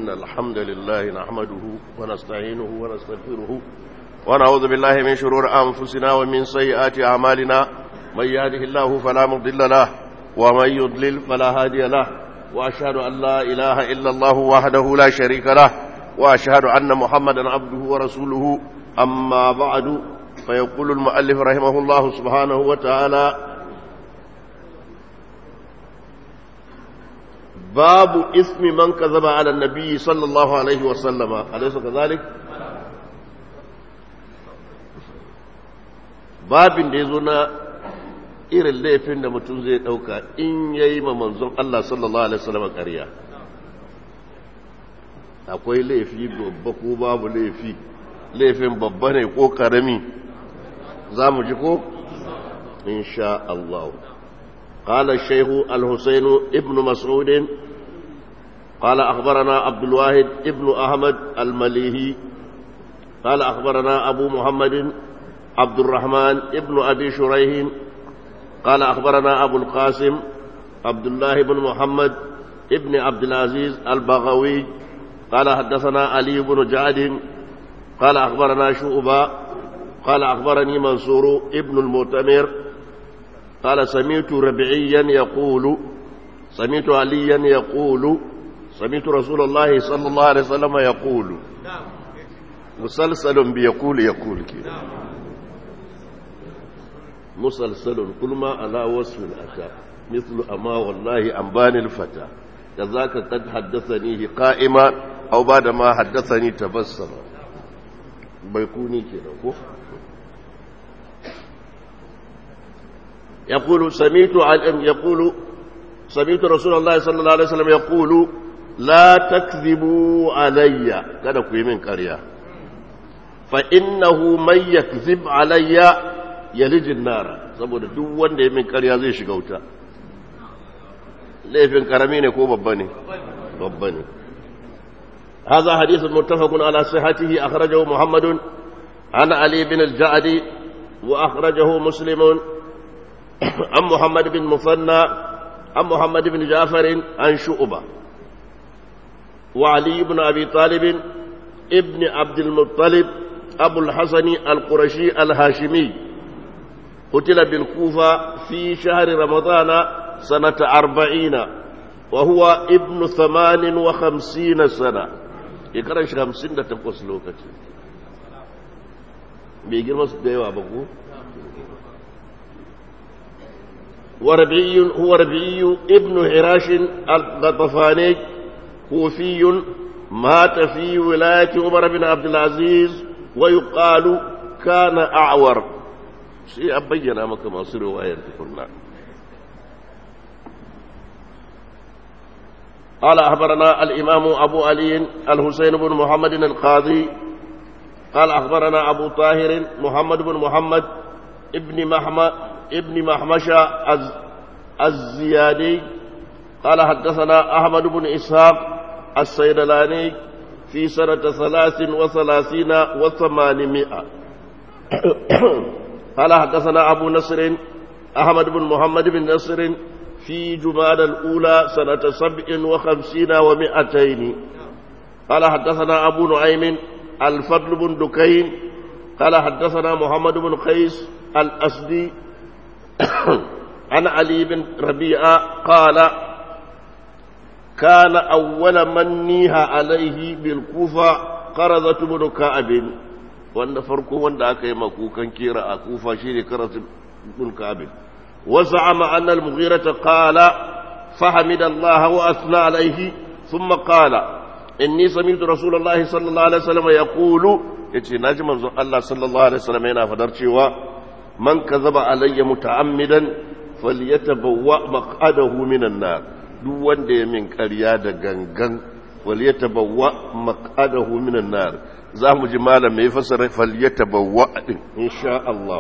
إن الحمد لله نحمده ونستعينه ونستغفره ونعوذ بالله من شرور أنفسنا ومن سيئات أعمالنا من يهده الله فلا مضل له ومن يضلل فلا هادي له وأشهد أن لا إله إلا الله وحده لا شريك له وأشهد أن محمدا عبده ورسوله أما بعد فيقول المؤلف رحمه الله سبحانه وتعالى باب اسم من كذب على النبي صلى الله عليه وسلم أليس كذلك babin da ya zo na irin laifin da mutum zai ɗauka in ya yi ma manzon Allah sallallahu Alaihi wasallam ƙarya akwai laifi babba ko babu laifi laifin babba ne ko ƙarami za mu ji ko? insha Allah قال الشيخ الحسين ابن مسعود قال أخبرنا عبد الواحد ابن أحمد المليهي قال أخبرنا أبو محمد عبد الرحمن ابن أبي شريح قال أخبرنا أبو القاسم عبد الله بن محمد ابن عبد العزيز البغوي قال حدثنا علي بن جعد قال أخبرنا شعبة قال أخبرني منصور ابن المؤتمر قال سمعت ربعيا يقول سمعت عليا يقول سمعت رسول الله صلى الله عليه وسلم يقول مسلسل بيقول يقول كده مسلسل كل ما على وصف أتى مثل أما والله أنبان الفتى كذاك قد حدثنيه قائما أو بعد ما حدثني تبسم بيكوني كده يقول سميت عن يقول سميت رسول الله صلى الله عليه وسلم يقول لا تكذبوا علي كذا كوي من قريه فإنه من يكذب علي يلج النار saboda duk wanda ya min ƙarya zai shiga wuta laifin karami ne ko babba ne babba ne هذا حديث متفق على صحته أخرجه محمد عن علي بن الجعدي وأخرجه مسلم عن محمد بن مثنى عن محمد بن جعفر عن شؤبة وعلي بن أبي طالب ابن عبد المطلب أبو الحسن القرشي الهاشمي قتل بالكوفة في شهر رمضان سنة أربعين وهو ابن ثمان وخمسين سنة يكرش خمسين تقص لوكتي بيجي المسجد ديوا بقول وربعي هو ربعي ابن حراش الغطفاني كوفي مات في ولاية عمر بن عبد العزيز ويقال كان أعور شيء أبين أمك ما صير رواية كلها قال أخبرنا الإمام أبو علي الحسين بن محمد القاضي قال أخبرنا أبو طاهر محمد بن محمد ابن محمد ابن محمشة الزيادي قال حدثنا أحمد بن إسحاق السيدلاني في سنة ثلاث وثلاثين وثمانمائة قال حدثنا أبو نصر أحمد بن محمد بن نصر في جمال الأولى سنة سبع وخمسين ومائتين قال حدثنا أبو نعيم الفضل بن دكين قال حدثنا محمد بن قيس الأسدي عن علي بن ربيعة قال كان أول من نيها عليه بالكوفة قرضة بن كعب وأن فرقه وأن أكي مكوكا كيرا أكوفة شيري قرضة بن كعب وزعم أن المغيرة قال فحمد الله وأثنى عليه ثم قال إني سمعت رسول الله صلى الله عليه وسلم يقول يتي ناجم الله صلى الله عليه وسلم هنا فدرتي من كذب علي متعمدا فليتبوأ مقعده من النار duk wanda ya min ƙarya da gangan falyatabawwa maq'adahu minan nar za mu ji malam mai fasara falyatabawwa din insha Allah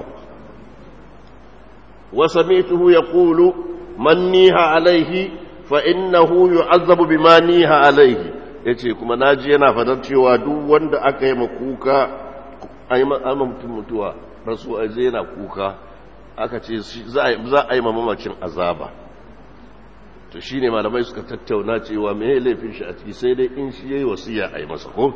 wa samituhu yaqulu man niha alaihi fa innahu yu'azzabu bima niha alaihi yace kuma naji yana fadar cewa duk wanda aka yi makuka ayi mutum mutuwa rasu zai yana kuka aka ce za a yi mamacin azaba to shi ne malamai suka tattauna cewa mai laifin shi a ciki sai dai in shi ya yi wasiya a yi masa ko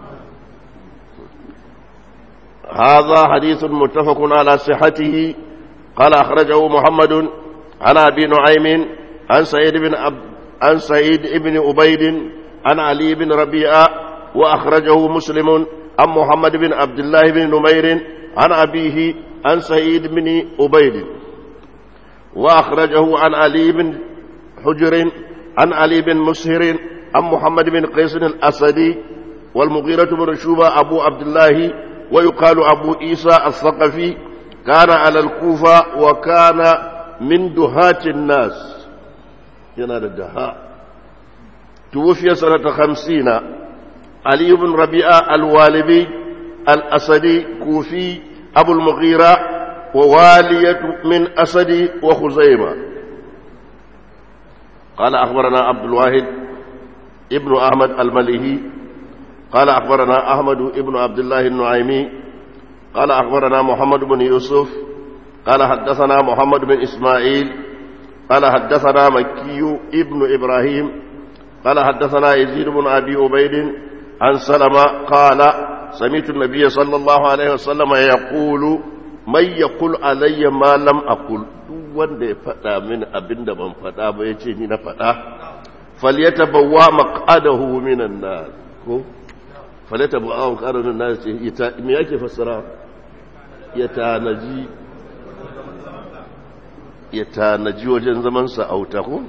هذا حديث متفق على صحته قال أخرجه محمد عن أبي نعيم عن سعيد بن عب... عن سعيد بن عبيد عن علي بن ربيعة وأخرجه مسلم عن محمد بن عبد الله بن نمير عن أبيه عن سعيد بن عبيد وأخرجه عن علي بن حجر عن علي بن مسهر عن محمد بن قيس الأسدي والمغيرة بن شوبة أبو عبد الله ويقال أبو عيسى الثقفي كان على الكوفة وكان من دهاة الناس ينال الدهاء توفي سنة خمسين علي بن ربيعة الوالبي الأسدي كوفي أبو المغيرة ووالية من أسد وخزيمة قال أخبرنا عبد الواحد ابن أحمد المليهي قال أخبرنا أحمد ابن عبد الله النعيمي قال أخبرنا محمد بن يوسف قال حدثنا محمد بن إسماعيل قال حدثنا مكي ابن إبراهيم قال حدثنا يزيد بن أبي عبيد عن سلمة قال سمعت النبي صلى الله عليه وسلم يقول من يقول علي ما لم أقل wanda ya faɗa min abin da ban faɗa ba ya ce ni na faɗa falyata bawa maƙadahu minan na ko falyata bawa maƙadahu minan na ce me yake fassara ya tanaji ya tanaji wajen zamansa a wuta ko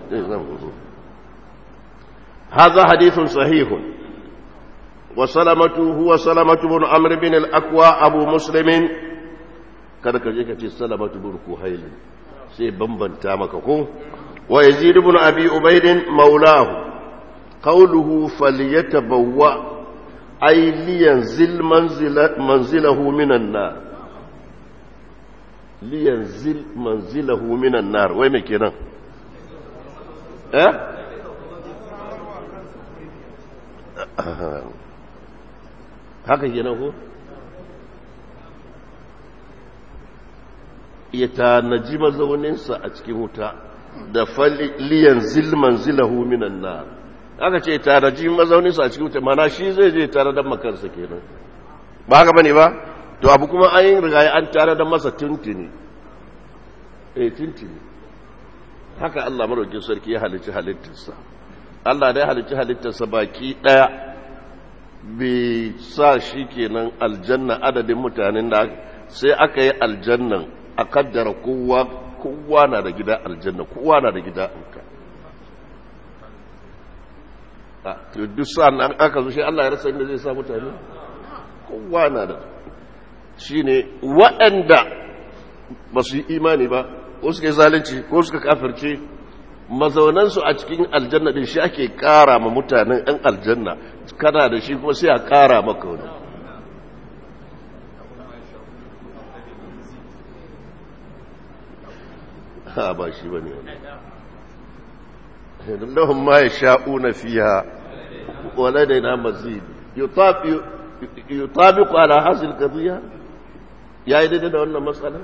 هذا حديث صحيح وسلمة هو سلمة بن عمرو بن الأكوى أبو مسلم kada ka je ka ce salamatu bin kuhailin sai bambanta maka ko wa yazid ibn abi ubayd maulahu qawluhu falyatabawwa ay liyanzil manzila manzilahu minan nar liyanzil manzilahu minan nar wai me kenan eh haka kenan ko ya tanaji mazauninsa a cikin wuta da liyan zilman zilahu minan na aka ce tanaji mazauninsa a cikin wuta mana shi zai je tare da makarsa kenan ba haka bane ba to abu kuma an yi rigaye an tare da masa tuntuni eh tuntuni haka Allah maraukin sarki ya halicci halittarsa Allah da ya halicci halittarsa baki daya bai sa shi kenan aljanna adadin mutanen da sai aka yi aljannan a kaddara kowa kowa na da gida aljanna kowa na da gida auta to duk sa'an an aka zo shi Allah ya rasa inda zai sa mutane kowa na da shine waɗanda ba su yi imani ba ko suka yi zalunci ko suka kafirce mazaunansu a cikin aljanna din shi ake ƙara ma mutanen 'yan aljanna kana da shi kuma sai a ƙara maka wani ha ba shi ba ne lahun ma ya sha'una fiya wale da na mazid yutabiku ala hasil kaziya ya yi daidai da wannan matsala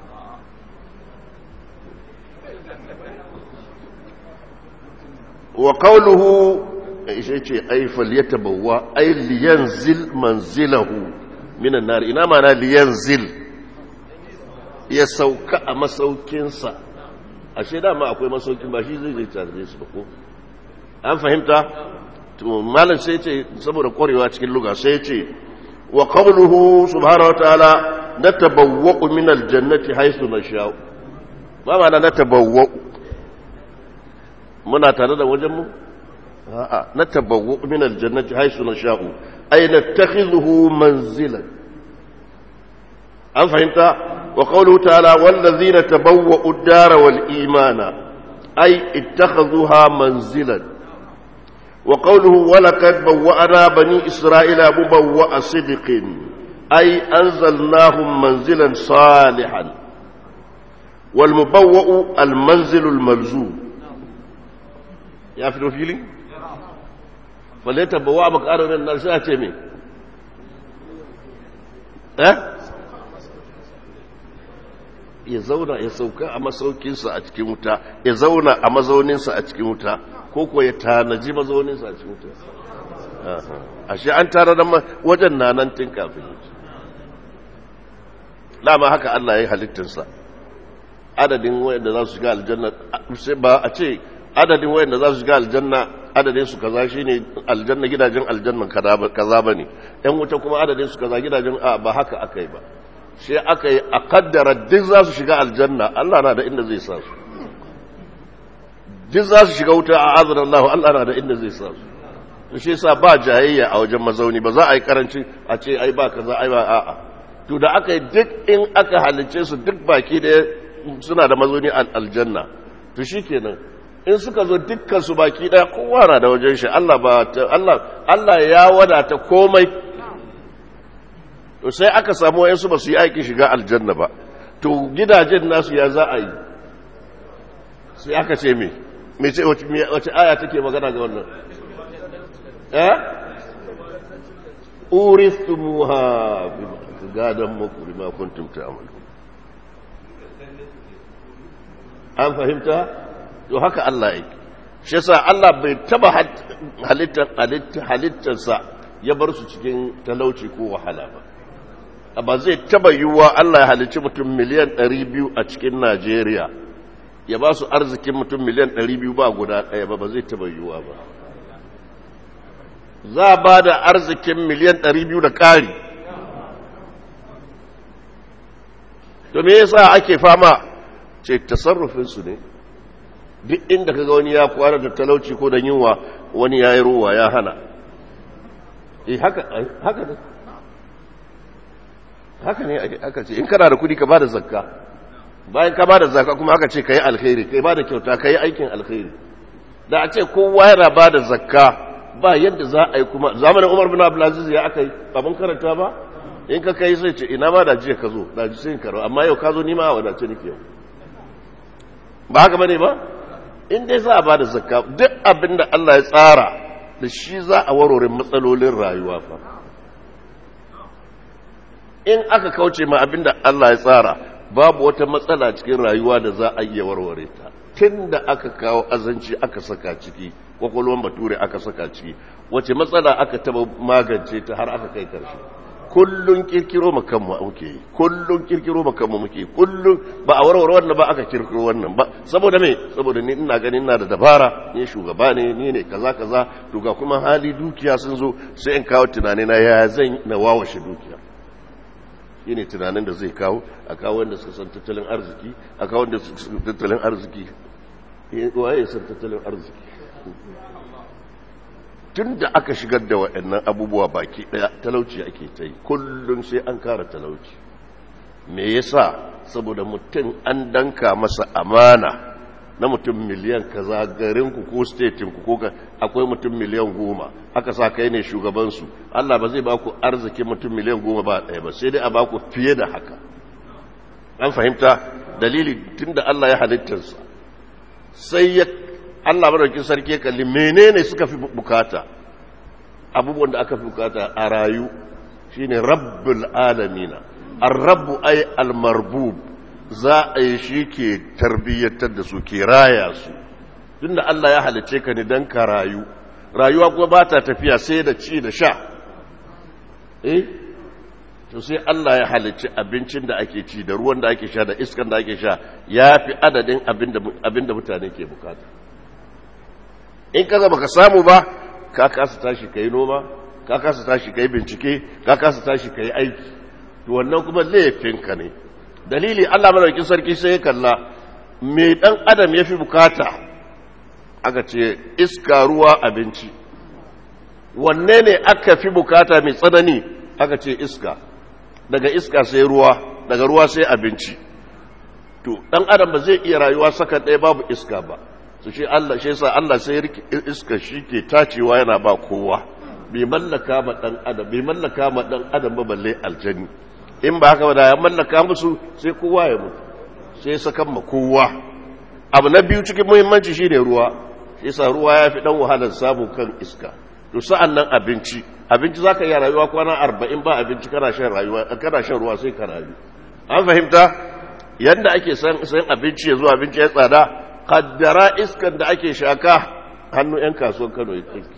wa qawluhu ishe ce ai falyatabawwa ai liyanzil manzilahu minan nar ina mana liyanzil ya sauka a masaukinsa ashe dama akwai masaukin ba shi zai zai tare su ba ko an fahimta to malam sai ce saboda kwarewa cikin luga sai ce wa qawluhu subhanahu wa ta'ala natabawwa'u min aljannati haythu nasha'u ba ma na natabawwa'u muna tare da wajen mu a'a natabawwa'u min aljannati haythu nasha'u ay nattakhidhuhu manzilan an fahimta wa qawluhu ta'ala wallazina tabawwa'u ad-dara wal imana ay ittakhadhuha manzilan وقوله ولقد بوأنا بني إسرائيل مبوأ صدق أي أنزلناهم منزلا صالحا والمبوأ المنزل الملزوم يا في الفيلي فليتبوأ مكان الناس أتمي أه ya zauna ya sauka a masaukinsa a cikin wuta ya zauna a mazauninsa a cikin wuta ko ko ya tanaji mazauninsa a cikin wuta ashe an tara da wajen nanan tun kafin yi dama haka Allah ya yi halittinsa adadin wayanda za su shiga aljanna ba a ce adadin wayanda za su shiga aljanna adadin su kaza shine aljanna gidajen aljanna kaza bane yan wuta kuma adadin su kaza gidajen ba haka aka yi ba sai aka yi a kaddara duk za su shiga aljanna Allah na da inda zai sa su duk za su shiga wuta a azan Allah Allah na da inda zai sa su to shi yasa ba jayayya a wajen mazauni ba za a yi karanci a ce ai ba kaza ai ba a'a to da aka yi duk in aka halice su duk baki da suna da mazauni aljanna to shikenan in suka zo dukkan su baki daya kowa na da wajen shi Allah ba Allah Allah ya wadata komai to sai aka samu wayansu ba su yi aiki shiga aljanna ba to gidajen nasu ya za a yi sai aka ce me me ce wace aya take magana ga wannan eh urithumuha bi gadan muku bima kuntum ta'malu an fahimta to haka Allah yake shi yasa Allah bai taba halittar halittarsa ya bar su cikin talauci ko wahala ba ba zai taba yiwuwa Allah ya halicci mutum miliyan 200 a cikin Najeriya ya ba su arzikin mutum miliyan 200 ba guda ɗaya ba ba zai taba yiwuwa ba za a ba da arzikin miliyan 200 da ƙari to me yasa ake fama ce tasarrufinsu ne duk inda kaga wani ya kwana da talauci ko da yunwa wani ya yi ruwa ya hana eh haka haka ne haka ne aka ce in kana da kudi ka bada zakka bayan ka bada zakka kuma aka ce ka yi alkhairi kai bada kyauta ka yi aikin alkhairi da a ce kowa yana bada zakka ba yadda za a yi kuma zamanin umar bin abdulaziz ya aka yi abin karanta ba in ka kai sai ce ina ma da jiya ka zo da ji sai karo amma yau ka zo ni ma a wadace nake yau ba haka bane ba in dai za a bada zakka duk abin da Allah ya tsara da shi za a warware matsalolin rayuwa fa in aka kauce ma abinda Allah ya tsara babu wata matsala cikin rayuwa da za a iya warware ta tun da aka kawo azanci aka saka ciki kwakwalwan bature aka saka ciki wace matsala aka taba magance ta har aka kai karshe kullun kirkiro makanmu muke yi kullun kirkiro makanmu muke kullun ba a warware wannan ba aka kirkiro wannan ba saboda me saboda ni ina ganin ina da dabara ni shugaba ne ni ne kaza kaza to ga kuma hali dukiya sun zo sai in kawo tunani na ya zan na wawashe dukiya shi ne tunanin da zai kawo a kawo wanda suka san tattalin arziki a kawo wanda suka san tattalin arziki waye san tattalin arziki tun da aka shigar da waɗannan abubuwa baki ɗaya talauci ake ta yi kullum sai an kara talauci me yasa saboda mutum an danka masa amana na mutum miliyan kaza garinku ko statinku ko akwai mutum miliyan goma aka sa kai ne shugabansu Allah ba zai ba ku arzikin mutum miliyan goma ba ɗaya ba sai dai a ba ku fiye da haka an fahimta dalili tun da Allah ya halittarsa sai ya Allah madaukin sarki kalli menene suka fi bukata abubuwan da aka fi bukata a rayu shine rabbul alamina ar-rabbu ay al-marbub za a yi shi ke tarbiyyatar da su ke raya su tunda Allah ya halice ka ne don ka rayu rayuwa kuma ba ta tafiya sai da ci da sha eh to sai Allah ya halice abincin da ake ci da ruwan da ake sha da iskan da ake sha ya fi adadin abin da mutane ke bukata in ka zama ka samu ba ka kasa tashi ka yi noma ka kasa tashi ka yi bincike ka kasa tashi ka yi aiki to wannan kuma laifinka ne dalili Allah madaukakin sarki sai ya kalla me dan adam yafi bukata aka ce iska ruwa abinci wanne ne aka fi bukata mai tsanani aka ce iska daga iska sai ruwa daga ruwa sai abinci to dan adam ba zai iya rayuwa saka ɗaya babu iska ba su ce Allah shi yasa Allah sai iska shi ke tacewa yana ba kowa bai mallaka ma dan adam bai mallaka ma dan adam ba balle aljani in ba haka ba da ya mallaka musu sai kowa ya mutu sai sakan ma kowa abu na biyu cikin muhimmanci shine ruwa yasa ruwa ya fi dan wahalar samu kan iska to sa'an nan abinci abinci zaka iya rayuwa kwana arba'in ba abinci kana shan rayuwa kana shan ruwa sai ka rayu an fahimta yadda ake san abinci ya zuwa abinci ya tsada kaddara iskan da ake shaka hannu 'yan kasuwan kano ya tsaki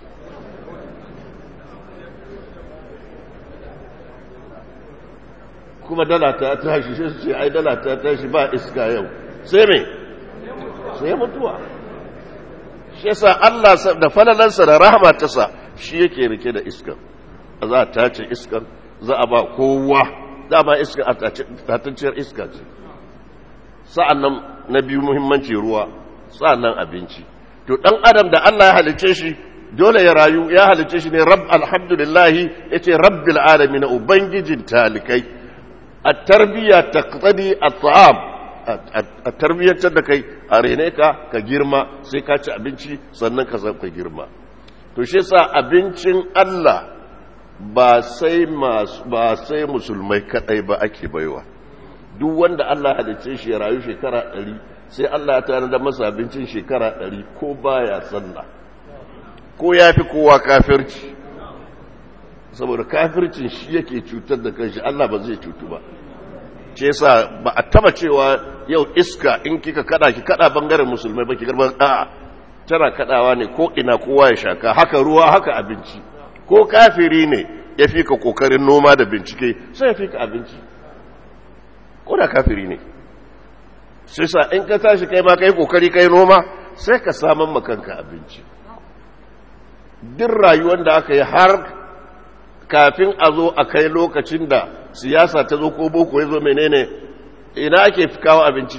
kuma dala ta tashi shi su ce ai dala ta tashi ba iska yau sai me sai mutuwa shi yasa Allah da falalansa da rahama ta sa shi yake rike da iskan za a tace iskan za a ba kowa dama iska a tatacciyar iska ce sa'an nan na biyu muhimmanci ruwa sa'an nan abinci to ɗan adam da Allah ya halice shi dole ya rayu ya halice shi ne rab alhamdulillahi ya ce rabbil alami na ubangijin talikai a tarbiyya ta tsadi a tsa'am a tarbiyyantar da kai a rene ka ka girma sai ka ci abinci sannan ka ka girma to shi sa abincin Allah ba sai ba sai musulmai kadai ba ake baiwa duk wanda Allah halicce shi ya rayu shekara ɗari sai Allah ya tare da masa abincin shekara ɗari ko baya sallah ko ya fi kowa kafirci saboda kafircin shi yake cutar da kanshi Allah ba zai cutu ba ce sa ba a taba cewa yau iska in kika kada ki kada bangaren musulmai ba ki garban a'a tana kadawa ne ko ina kowa ya shaka haka ruwa haka abinci ko kafiri ne ya fi ka kokarin noma da bincike sai ya fi ka abinci ko da kafiri ne sai sa in ka tashi kai ma kai kokari kai noma sai ka saman makanka abinci duk rayuwar da aka yi har kafin a zo a kai lokacin da siyasa ta zo ko boko ya zo menene ina ake kawo abinci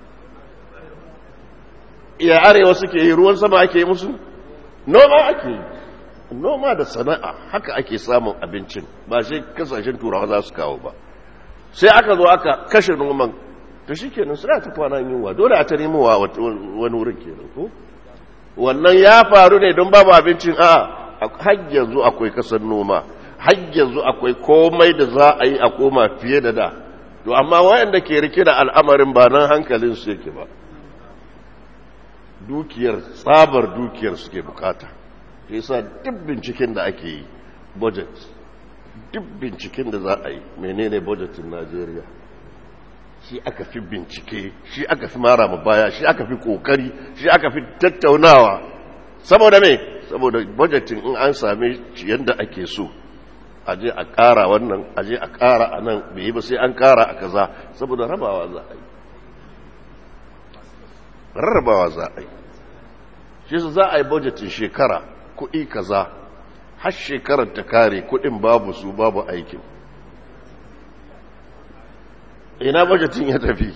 iya arewa suke yi ruwan sama ake yi musu noma ake yi noma da sana'a haka ake samun abincin ba shi kasashen turawa za su kawo ba sai aka zo aka kashe noman to shi kenan suna ta kwana yunwa dole a ta nemowa wani wurin kenan ko wannan ya faru ne don babu abincin a har yanzu akwai kasar noma har yanzu akwai komai da za a yi a koma fiye da da to amma wayanda ke rike da al'amarin ba nan hankalin su yake ba dukiyar tsabar dukiyar suke bukata yasa duk binciken da ake yi budget duk binciken da za a yi menene budgetin Najeriya shi aka fi bincike shi aka fi mara ma baya shi aka fi kokari shi aka fi tattaunawa saboda me saboda budgetin in an same shi yadda ake so aje a ƙara wannan aje a ƙara a nan bai yi ba sai an ƙara a kaza saboda rabawa za a yi rarrabawa za a yi shi su za a yi budgetin shekara kuɗi kaza har shekarar ta kare kuɗin babu su babu aikin ina budgetin ya tafi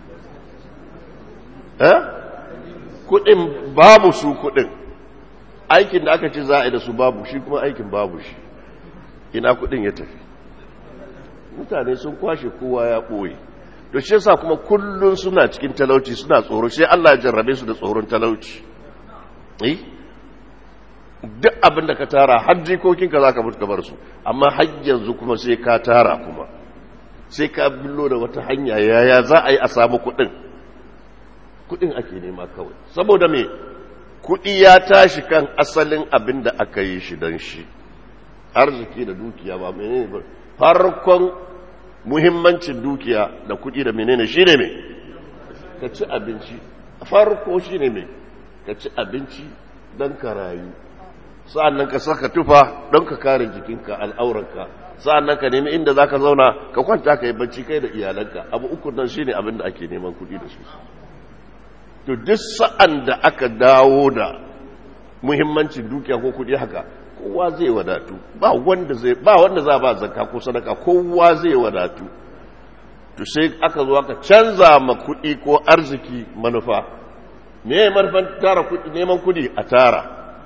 eh kuɗin babu su kuɗin aikin da aka ce za a yi da su babu shi kuma aikin babu shi ina kuɗin ya tafi mutane sun kwashe kowa ya ɓoye to shi yasa kuma kullun suna cikin talauci suna tsoro sai Allah ya jarrabe su da tsoron talauci eh duk abin da ka tara har jikokinka za ka mutu ka bar su amma har yanzu kuma sai ka tara kuma sai ka billo da wata hanya yaya za a yi a samu kuɗin kuɗin ake nema kawai saboda me kuɗi ya tashi kan asalin abin da aka yi shi don shi arziki da dukiya ba menene ba farkon muhimmancin dukiya da kuɗi da menene shi ne mai ka ci abinci farko shi ne mai ka ci abinci don ka rayu sa'an ka saka tufa don ka kare jikinka al'auranka sa'an ka nemi inda za ka zauna ka kwanta ka yi bacci kai da iyalanka abu uku nan shi ne abin da ake neman kuɗi da su to duk sa'an da aka dawo da muhimmancin dukiya ko kuɗi haka kowa zai wadatu ba wanda zai ba wanda za ba zakka ko sadaka kowa zai wadatu to sai aka zo aka canza ma kuɗi ko arziki manufa me manufan tara kuɗi neman kuɗi a tara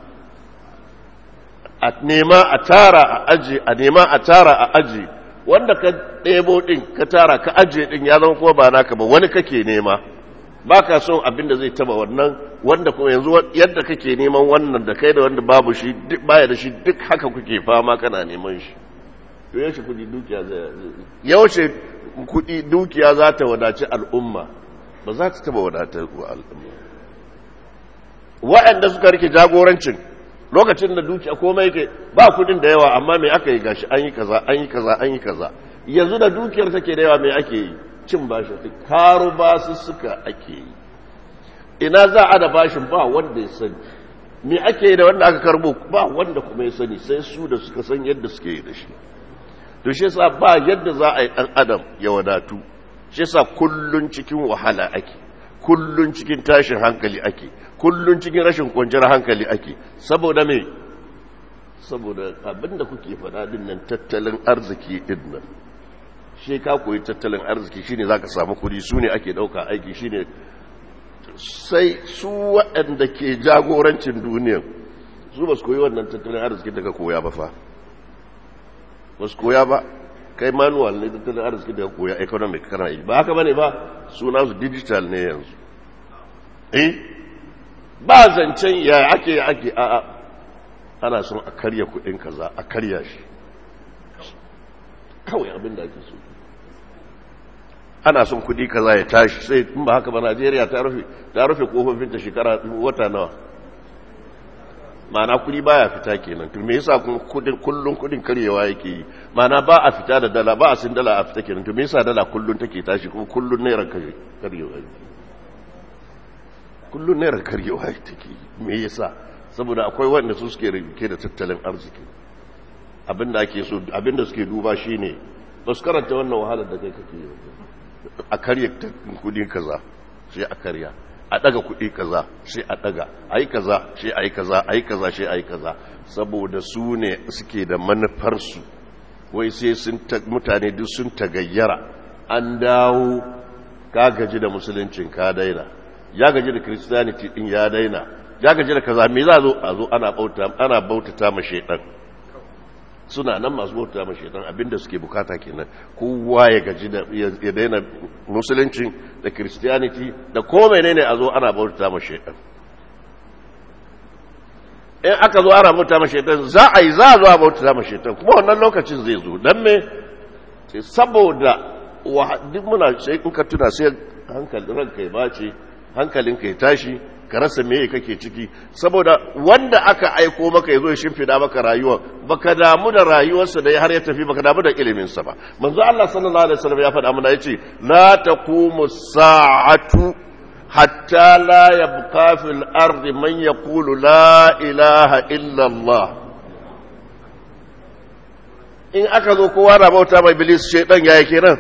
a nema a tara a aje a nema a tara a aje wanda ka ɗebo ɗin ka tara ka aje ɗin ya zama kuma ba naka ba wani kake nema ba ka son abin da zai taba wannan wanda kuma yanzu yadda kake neman wannan da kai da wanda babu shi duk baya da shi duk haka kuke fama kana neman shi to yaushe kudi dukiya zai yaushe kudi dukiya za ta wadaci al'umma ba za ta taba wadatar wa al'umma wa'anda suka rike jagorancin lokacin da dukiya komai yake ba kudin da yawa amma me aka yi gashi an yi kaza an yi kaza an yi kaza yanzu da dukiyar take da yawa me ake yi cin bashin karo basu suka ake yi ina za a da bashin ba wanda ya sani me ake yi da wanda aka karbo ba wanda kuma ya sani sai su da suka san yadda suke yi da shi to shi yasa ba yadda za a yi dan adam ya wadatu shi yasa kullun cikin wahala ake kullun cikin tashin hankali ake kullun cikin rashin kwanciyar hankali ake saboda me saboda abinda kuke faɗa din nan tattalin arziki din nan shi ka koyi tattalin arziki shine zaka samu kuɗi su ne ake ɗauka aiki shine sai su waɗanda ke jagorancin duniya su ba su koyi wannan tattalin arziki daga koya ba fa ba su koya ba kai manual ne tattalin arziki daga koya economic kana yi ba haka bane ba suna su digital ne yanzu eh ba zancen ya ake ake a a ana son a karya kudin kaza a karya shi kawai abin da ake so ana son kudi kaza ya tashi sai in ba haka ba Najeriya ta rufe ta rufe kofofin ta shekara wata nawa ma'ana kudi baya fita kenan to me yasa kuma kudin kullun kudin karyewa yake yi ma'ana ba a fita da dala ba a sin dala a fita kenan to me yasa dala kullun take tashi kuma kullun naira karyewa yake kullun naira karyewa take me yasa saboda akwai wanda su suke rike da tattalin arziki abinda ake so abinda suke duba shine ba su karanta wannan wahalar da kai kake yi a karya kudi kaza sai a karya a daga kudi kaza sai a daga ayi kaza sai ayi kaza ayi kaza sai ayi kaza saboda su ne suke da manufarsu wai sai sun mutane duk sun tagayyara an dawo ka gaji da musuluncin ka daina ya gaji da christianity din ya daina ya gaji da kaza me za zo a zo ana bauta ana bautata ma shaytan suna nan masu bauta ma shaitan abinda suke bukata kenan kowa ya gaji da ya daina musulunci da christianity da ko menene a zo ana bauta ma shaitan in aka zo ana bauta ma shaitan za a yi za a zo a bauta ma shaitan kuma wannan lokacin zai zo dan me saboda duk muna sai in ka tuna sai hankalin ranka ya bace hankalinka ya tashi ka rasa meye kake ciki saboda wanda aka aiko maka yazo ya shimfida maka rayuwa baka damu da rayuwarsa da har ya tafi baka damu da ilimin sa ba manzo Allah sallallahu alaihi wasallam ya faɗa mana yace la taqumu sa'atu hatta la yabqa fil ardi man yaqulu la ilaha illa Allah in aka zo kowa na bauta mai iblis shedan yayi kenan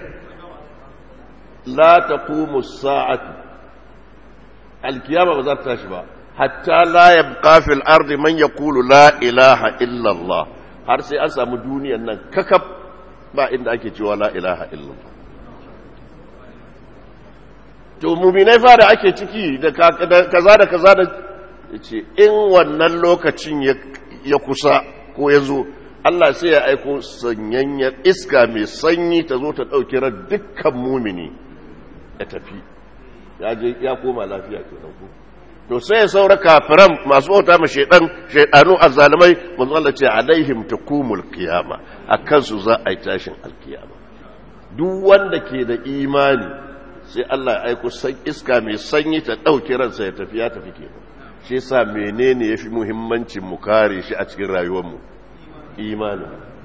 la taqumu sa'atu alkiyama ba za ta tashi ba hatta la yabqa fil ardi man yaqulu la ilaha illa Allah har sai an samu duniyan nan kakaf ba inda ake cewa la ilaha illa Allah to mu'minai fa da ake ciki da kaza da kaza da yace in wannan lokacin ya kusa ko ya zo Allah sai ya aiko sanyanyar iska mai sanyi ta zo ta ɗauki ran dukkan mumini ya tafi ya koma lafiya ke ku to sai ya saura kafiran masu bauta ma shaidan shaidanu azzalimai manzo Allah ce alaihim takumul qiyama akan su za a yi tashin alkiyama duk wanda ke da imani sai Allah ya aiko san iska mai sanyi ta dauke ransa ya tafi ya tafi kenan shi yasa menene yafi muhimmancin mu kare shi a cikin rayuwar mu imani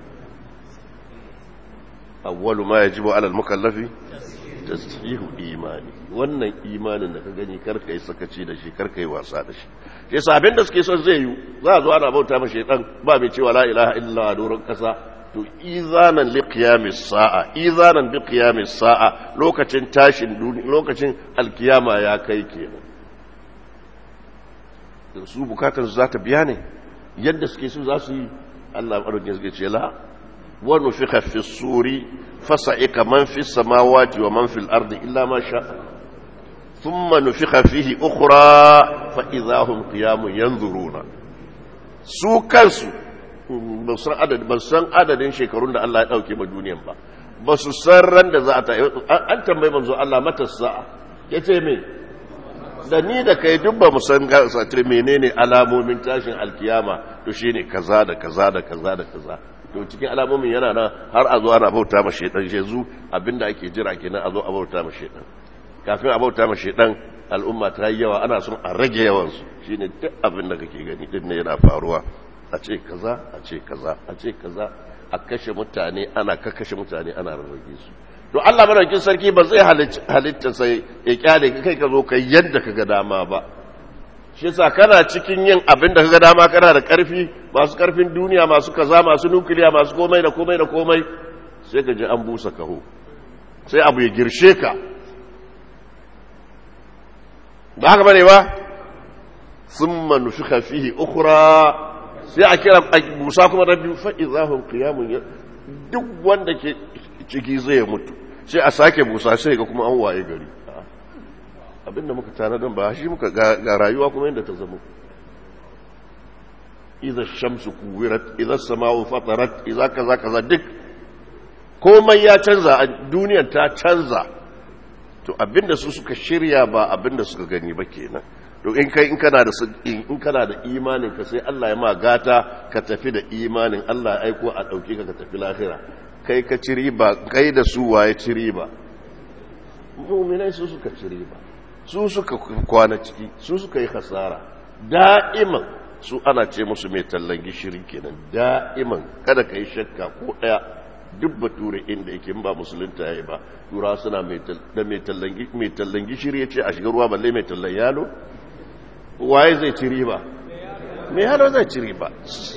awwalu ma yajibu ala al-mukallafi tasfihu imani wannan imanin da ka gani karka yi sakaci da shi karka yi wasa da shi shi sabin da suke son zai yi za a zo ana bauta ma shaitan ba mai cewa la ilaha illa a doron kasa to izanan li qiyamis sa'a izanan bi qiyamis sa'a lokacin tashin lokacin alkiyama ya kai kenan su bukatar su za ta biya ne yadda suke so za su yi Allah madaukakin suke ce la wa nufikha fi suri fasa'ika man fi samawati wa man fil ardi illa ma sha thumma nufikha fihi ukhra fa idahum qiyamun yanzuruna su kansu ba san adadin ba san adadin shekarun da Allah ya dauke ma duniyan ba ba su san ran da za a ta an tambayi manzo Allah mata sa'a yace me da ni da kai duk ba mu san satir menene alamomin tashin alkiyama to shine kaza da kaza da kaza da kaza to cikin alamomin yana nan har a zo ana bauta ma shedan shezu abinda ake jira kenan a zo a bauta ma shedan kafin a bauta ma shedan al'umma ta yi yawa ana son a rage yawan su shine duk abin da kake gani din ne yana faruwa a ce kaza a ce kaza a ce kaza a kashe mutane ana kakkashe mutane ana rarrage su to to Allah madaukin sarki ba zai halitta sai ya kyale ka kai ka zo kai yadda ka ga dama ba shi yasa kana cikin yin abin da ka ga dama kana da karfi masu karfin duniya masu kaza masu nukiliya masu komai da komai da komai sai ka ji an busa kaho sai abu ya girshe ka ba haka bane ba thumma nufikha fihi ukhra sai a kira busa kuma rabbi fa idahum qiyamun duk wanda ke ciki zai mutu sai a sake busa sai ga kuma an waye gari abinda muka tanadan ba shi muka ga rayuwa kuma yadda ta zama idza shamsu kuwirat idza samau fatarat idza kaza kaza duk komai ya canza a duniyar ta canza to abinda su suka shirya ba abinda suka gani ba kenan to in kai in kana da in kana da imanin ka sai Allah ya ma gata ka tafi da imanin Allah ya aiko a dauke ka ka tafi lahira kai ka ci riba kai da su waye ci riba mu'minai su suka ci riba su suka kwana ciki su suka yi hasara da'iman su ana ce musu mai tallan gishiri kenan da'iman kada ka yi shakka ko daya duk bature inda yake ba musulunta yayi ba tura suna mai tallan gishiri ya ce a shiga ruwa balle mai tallan yalo waye zai ci riba mai yalo zai ci riba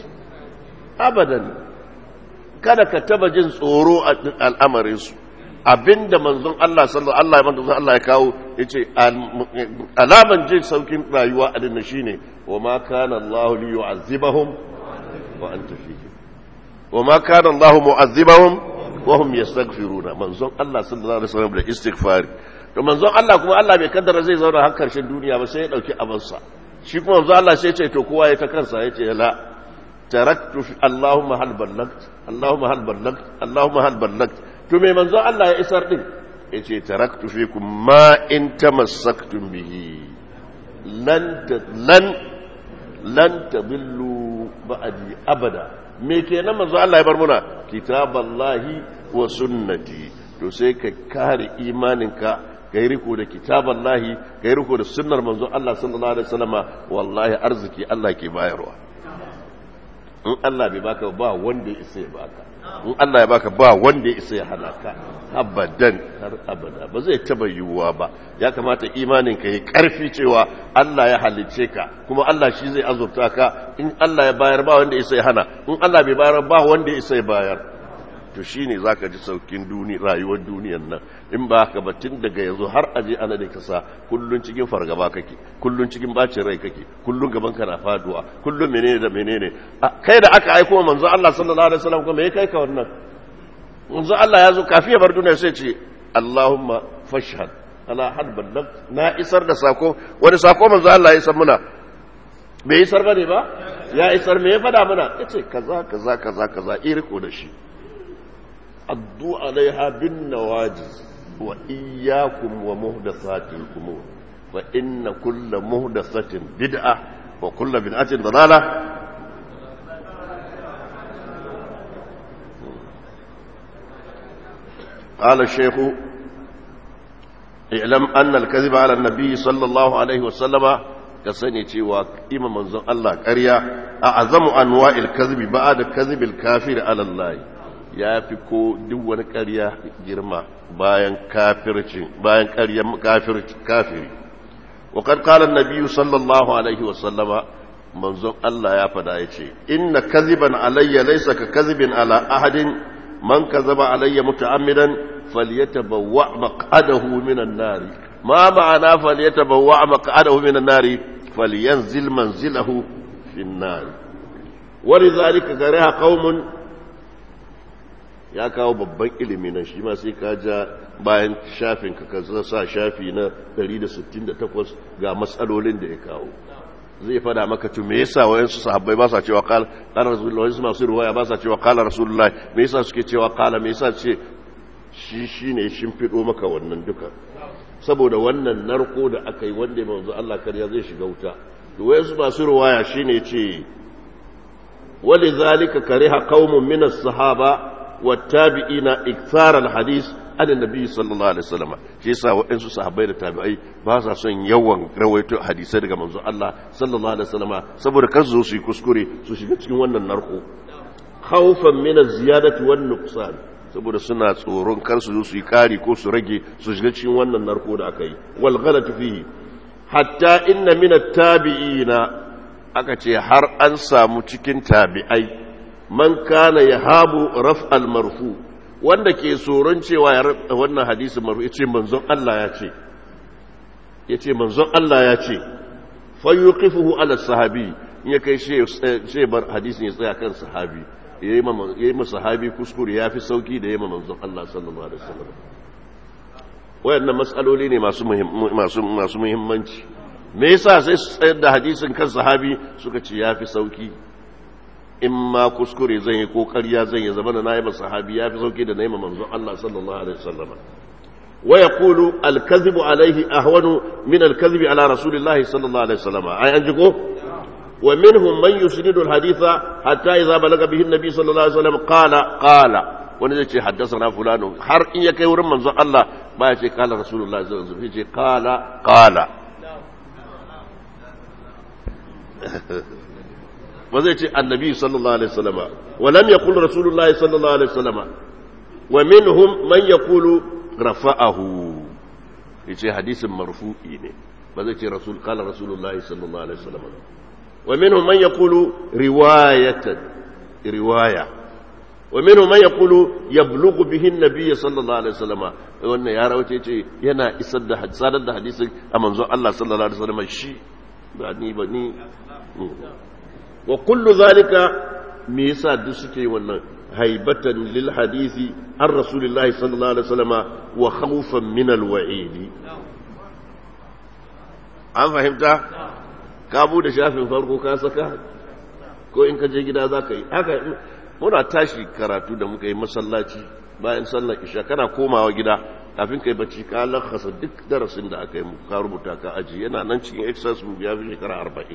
abadan kada ka taba jin tsoro a al'amarinsu abinda manzon Allah sallallahu Allah manzon Allah ya kawo yace alaman jin saukin rayuwa a dinna shine wa ma kana Allah li yu'azzibahum wa anta fihim wa ma kana Allah mu'azzibahum wa hum yastaghfiruna manzon Allah sallallahu alaihi wasallam da istighfar to manzon Allah kuma Allah bai kaddara zai zauna har karshen duniya ba sai ya dauki abansa shi kuma manzon Allah sai ya ce to kowa ya ta kansa ya ce la taraktu Allahumma hal ballagt Allahumma hal ballagt Allahumma hal ballagt to me manzon Allah ya isar din yace taraktu fikum ma in tamassaktum bihi lan lan lan tadillu ba'di abada me kenan manzo Allah ya bar muna kitaballahi wa sunnati to sai ka kare imaninka kai riko da kitaballahi kai riko da sunnar manzo Allah sallallahu alaihi wasallama wallahi arziki Allah ke bayarwa in Allah bai baka ba wanda ya isa ya baka in Allah ya baka ba wanda ya isa ya hana ka abadan har abada ba zai taba yiwuwa ba ya kamata imanin ka yi karfi cewa Allah ya halicce ka kuma Allah shi zai azurta ka in Allah ya bayar ba wanda ya isa ya hana in Allah bai bayar ba wanda ya isa ya bayar to shine zaka ji saukin duni rayuwar duniyar nan in ba haka ba tun daga yanzu har aje ana da kasa kullun cikin fargaba kake kullun cikin bacin rai kake kullun gaban ka na faduwa kullun menene da menene kai da aka aiko manzo Allah sallallahu alaihi wasallam kuma me kai ka wannan manzo Allah ya zo kafi ya bar duniya sai ce Allahumma fashhad ala had ballag na isar da sako wani sako manzo Allah ya san muna bai isar bane ba ya isar me ya fada muna yace kaza kaza kaza kaza iriko da shi addu alaiha bin nawajiz wa iyyakum wa muhdathatil umur fa inna kulla muhdathatin bid'ah wa kulla bid'atin dalalah قال الشيخ اعلم أن الكذب على النبي صلى الله عليه وسلم كسني تيوا إما منزل الله قريا أعظم أنواع الكذب بعد كذب الكافر على الله ya fi ko duk wani ƙarya girma bayan kafirci bayan ƙarya kafiri wa kad qala an-nabiy sallallahu alaihi wa sallama manzon Allah ya fada yace inna kadhiban alayya laysa ka kadhibin ala ahadin man kadhaba alayya muta'ammidan falyatabawwa maq'adahu minan nar ma ma'ana falyatabawwa maq'adahu minan nar falyanzil manzilahu fin nar ولذلك كره قوم ya kawo babban ilimi nan shi ma sai ka ja bayan shafin ka ka sa shafi na 168 ga matsalolin da ya kawo zai fada maka to me yasa wayansu sahabbai ba sa cewa qala qala rasulullahi wayansu masu riwaya ba sa cewa qala rasulullahi me yasa suke cewa qala me yasa ce shi shine shimfido maka wannan duka saboda wannan narko da aka yi wanda manzo Allah kariya zai shiga wuta to wayansu masu riwaya shine ce ولذلك كره قوم من الصحابه والتابعين اكثار الحديث عن النبي صلى الله عليه وسلم shi yasa waɗansu sahabbai da tabi'ai ba sa son yawan rawaito hadisai daga manzo Allah sallallahu alaihi wasallama saboda kar su su yi kuskure su shiga cikin wannan narko khawfan min az-ziyadati wan nuqsan saboda suna tsoron kar su zo su yi kari ko su rage su shiga cikin wannan narko da aka yi wal ghalatu fihi hatta inna min at-tabi'ina aka ce har an samu cikin tabi'ai man kana yahabu raf'al marfu wanda ke tsoron cewa ya wannan hadisi marfu yace manzon Allah ya ce yace manzon Allah ya ce fa yuqifuhu ala sahabi in ya kai she bar hadisin ya tsaya kan sahabi yayi ma sahabi kuskure yafi sauki da yayi manzon Allah sallallahu alaihi wasallam wayannan matsaloli ne masu masu masu muhimmanci me yasa sai su tsayar da hadisin kan sahabi suka ce yafi sauki in ma kuskure zan yi ko ƙarya zan yi zama da nayi ma sahabi yafi sauki da nayi ma manzon Allah sallallahu alaihi wasallam wa yaqulu al-kadhibu alayhi ahwanu min al-kadhibi ala rasulillahi sallallahu alaihi wasallam ai an ji ko ومنهم من يسند الحديث حتى إذا بلغ به النبي صلى الله عليه وسلم قال قال wani zai ce haddasa fulano har in ya kai wurin manzon Allah ba ya ce kala rasulullah sallallahu alaihi wasallam ce kala kala ba zai ce annabi sallallahu alaihi wasallam wa lam yaqul rasulullah sallallahu alaihi wasallam wa minhum man yaqulu rafa'ahu yace hadisin marfu'i ne ba zai ce rasul kala rasulullah sallallahu alaihi wasallam ومنهم من يقول رواية رواية ومنهم من يقول يبلغ به النبي صلى الله عليه وسلم وأن يا روتي يجي ينا إسد سادة حديث أمن الله صلى الله عليه وسلم شيء بني بني وكل ذلك ميسا دسكي wannan هيبة للحديث عن رسول الله صلى الله عليه وسلم وخوفا من الوعيد an fahimta ka bude shafin farko ka saka ko in ka je gida za ka yi haka muna tashi karatu da muka yi masallaci bayan sallar isha kana komawa gida kafin ka yi bacci ka lakasa duk darasin da aka yi ka rubuta ka aji yana nan cikin exercise book ya fi shekara arba'in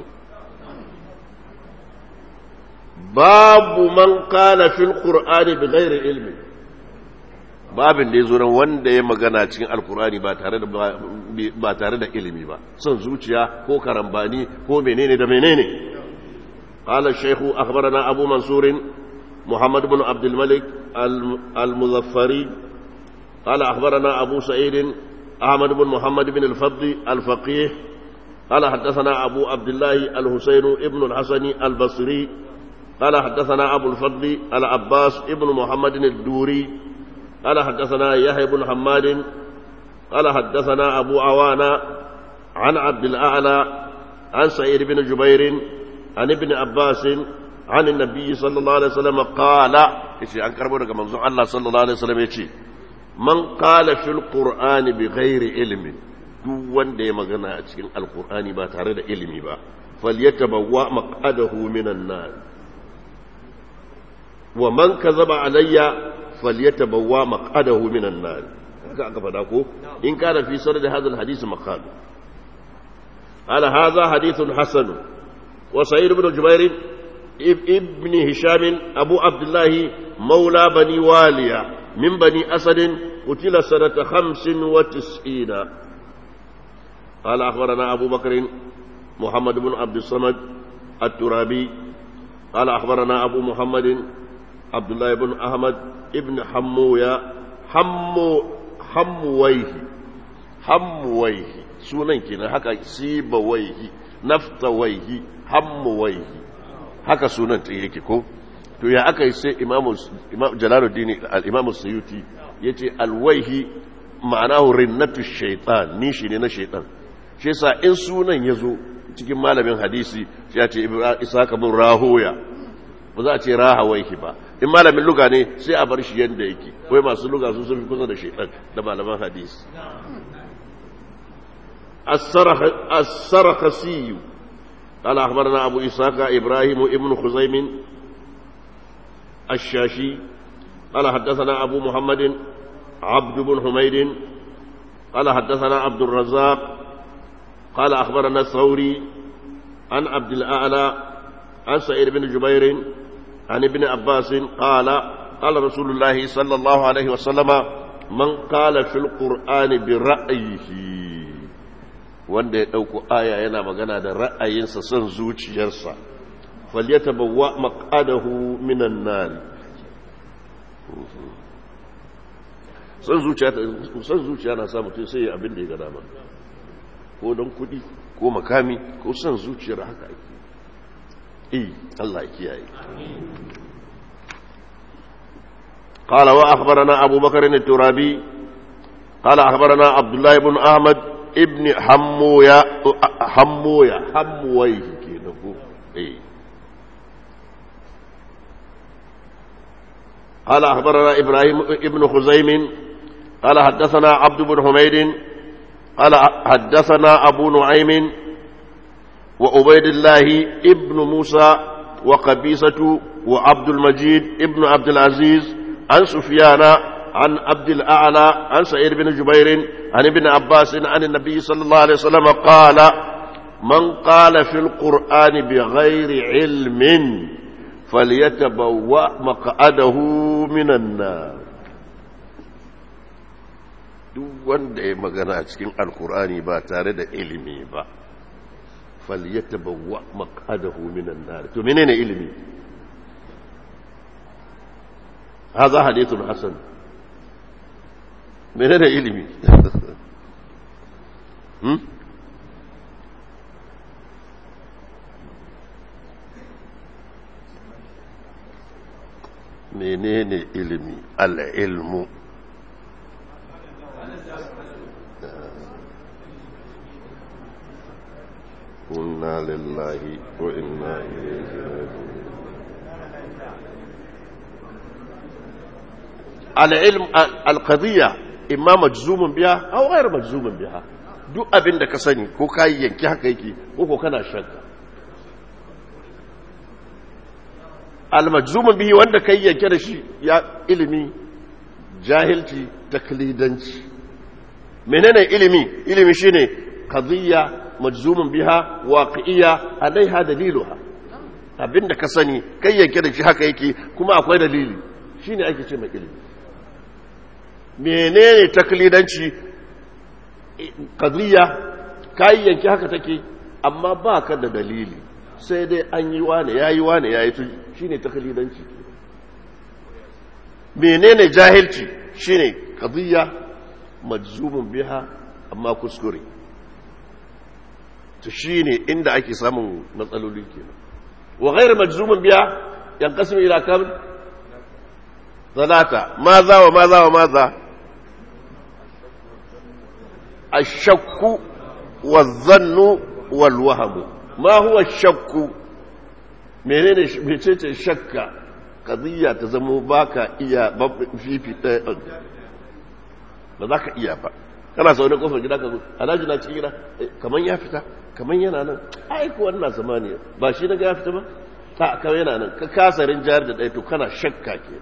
babu man kana fil qur'ani bi ghairi ilmi babin da ya zo wanda ya magana cikin alkurani ba tare da ba tare da ilimi ba son zuciya ko karambani ko menene da menene qala shaykhu akhbarana abu mansur muhammad ibn abd al-malik al-muzaffari qala akhbarana abu sa'id ahmad ibn muhammad ibn al-fadl al-faqih قال حدثنا أبو عبد الله الحسين ابن الحسن البصري قال حدثنا أبو الفضل العباس ابن محمد الدوري قال حدثنا يحيى بن حماد قال حدثنا أبو عوانة عن عبد الأعلى عن سعيد بن جبير عن ابن عباس عن النبي صلى الله عليه وسلم قال إيش أنكر بورك منظور الله صلى الله عليه وسلم يشي من قال في القرآن بغير علم duk wanda ya magana a cikin alkur'ani ba tare da ilimi ba falyatabawwa maq'adahu minan nar wa man kazaba alayya فليتبوا مقعده من النار haka aka fada ko in kana fi sanad hadha alhadith maqal ala hadha hadith hasan wa sa'id ibn jubair ibn hisham abu abdullah مولى بني والية من بني أسد قتل سنة خمس وتسعين قال أخبرنا أبو بكر محمد بن عبد الصمد الترابي قال أخبرنا أبو محمد عبد الله بن أحمد ابن حمويا حمو حمويه حمويه sunan kenan haka sibawaihi naftawaihi hammuwaihi haka sunan ta yake ko to ya aka yi sai imamu jalaluddin al-imamu suyuti yace alwaihi ma'anahu rinnatu shaytan nishi ne na shaytan shi yasa in sunan yazo cikin malamin hadisi sai ya ce isaka bin rahoya ba za a ce rahawaihi ba in malamin luga ne sai a bar shi yadda yake wai masu luga su sun fi kusa da shaitan da malaman hadisi السرخسي قال أخبرنا أبو إسحاق إبراهيم ابن خزيم الشاشي قال حدثنا أبو محمد عبد بن حميد قال حدثنا عبد الرزاق قال أخبرنا الثوري عن عبد الأعلى عن سعيد بن جبير عن ابن عباس قال قال رسول الله صلى الله عليه وسلم من قال في القرآن برأيه wanda ya ɗauko aya yana magana da ra'ayinsa son zuciyarsa falyata bawa maƙadahu minan nari son zuciya son zuciya na sa mutum sai abin da ya ga dama ko don kudi ko makami ko son zuciyar haka ake eh Allah ya kiyaye قال وأخبرنا أبو بكر الترابي قال أخبرنا عبد الله بن أحمد ابن حمويا حمويا حمويه كده إيه قال أخبرنا إبراهيم ابن خزيم قال حدثنا عبد بن حميد قال حدثنا أبو نعيم وعبيد الله ابن موسى وقبيصة وعبد المجيد ابن عبد العزيز عن سفيان عن عبد الأعلى عن سعيد بن جبير عن ابن عباس عن النبي صلى الله عليه وسلم قال من قال في القرآن بغير علم فليتبوأ مقعده من النار duk wanda ya magana a cikin alkur'ani ba tare da ilimi ba falyatabawwa maq'adahu minan nar to menene ilimi hadha hadithun hasan menene ilimi hmm menene ilimi al-ilmu إنا لله وإنا إليه راجعون العلم القضية إما مجزوم بها أو غير مجزوم بها duk abin da ka sani ko ka yi yanki haka yake ko ko kana shakka almajzumin bihi wanda ka yi yanke da shi ya ilimi jahilci taklidanci menene ilimi ilimi shine qadiyya majzumin biha waqi'iyya alaiha daliluha abinda ka sani kai yanke da shi haka yake kuma akwai dalili shine ake ce mai ilimi menene taklidanci qadiyya kai yanke haka take amma ba ka da dalili sai dai an yi wane yayi wane yayi tu shine taklidanci menene jahilci shine qadiyya majzumin biha amma kuskure to shi ne inda ake samun matsaloli kenan wa ghairu majzumin biya yanqasimu ila kam zalata maza wa maza wa maza ashakku wazannu wal wahmu ma huwa ashakku menene mecece shakka qadiyya ta zamo baka iya fifi ba za ka iya ba kana sau da kofar gida ka zo alhaji na cikin gida kamar ya fita kamar yana nan aiko wannan zamani ba shi daga ya fita ba ta kawai yana nan ka kasarin jihar da ɗaya to kana shakka ke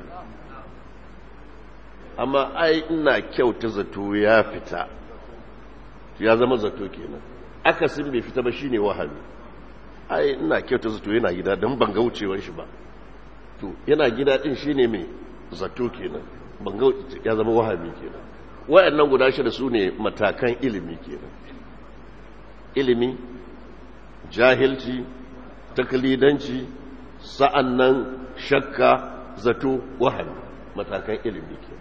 amma ai ina kyauta zato ya fita ya zama zato kenan akasin bai fita ba shine wahami ai ina kyauta zato yana gida don ban ga wucewar shi ba to yana gida din shine mai zato kenan ban ga ya zama wahami kenan wayannan guda shida su ne matakan ilimi kenan ilimi jahilci taklidanci sa'annan shakka zato wahami matakan ilimi kenan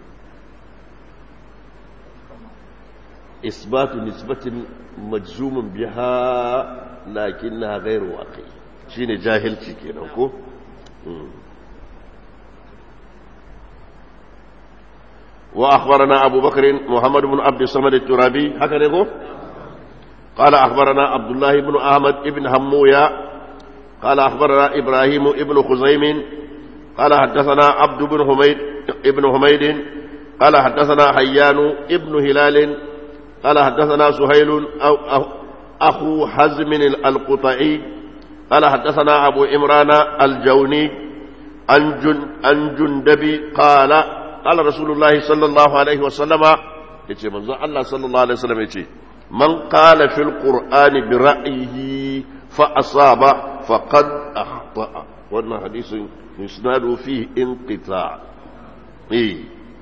isbatu nisbatin majzumin biha lakinna ghairu waqi shine jahilci kenan ko وأخبرنا أبو بكر محمد بن عبد الصمد الترابي هكذا يقول قال أخبرنا عبد الله بن أحمد بن همويا قال أخبرنا إبراهيم بن خزيم قال حدثنا عبد بن حميد ابن حميد قال حدثنا حيان ابن هلال قال حدثنا سهيل أو أخو حزم القطعي قال حدثنا أبو إمران الجوني عن جن عن جندبي قال قال رسول الله صلى الله عليه وسلم يتي منزو الله صلى الله عليه وسلم يتي من قال في القرآن برأيه فأصاب فقد أخطأ وأن حديث يسناد فيه انقطاع إيه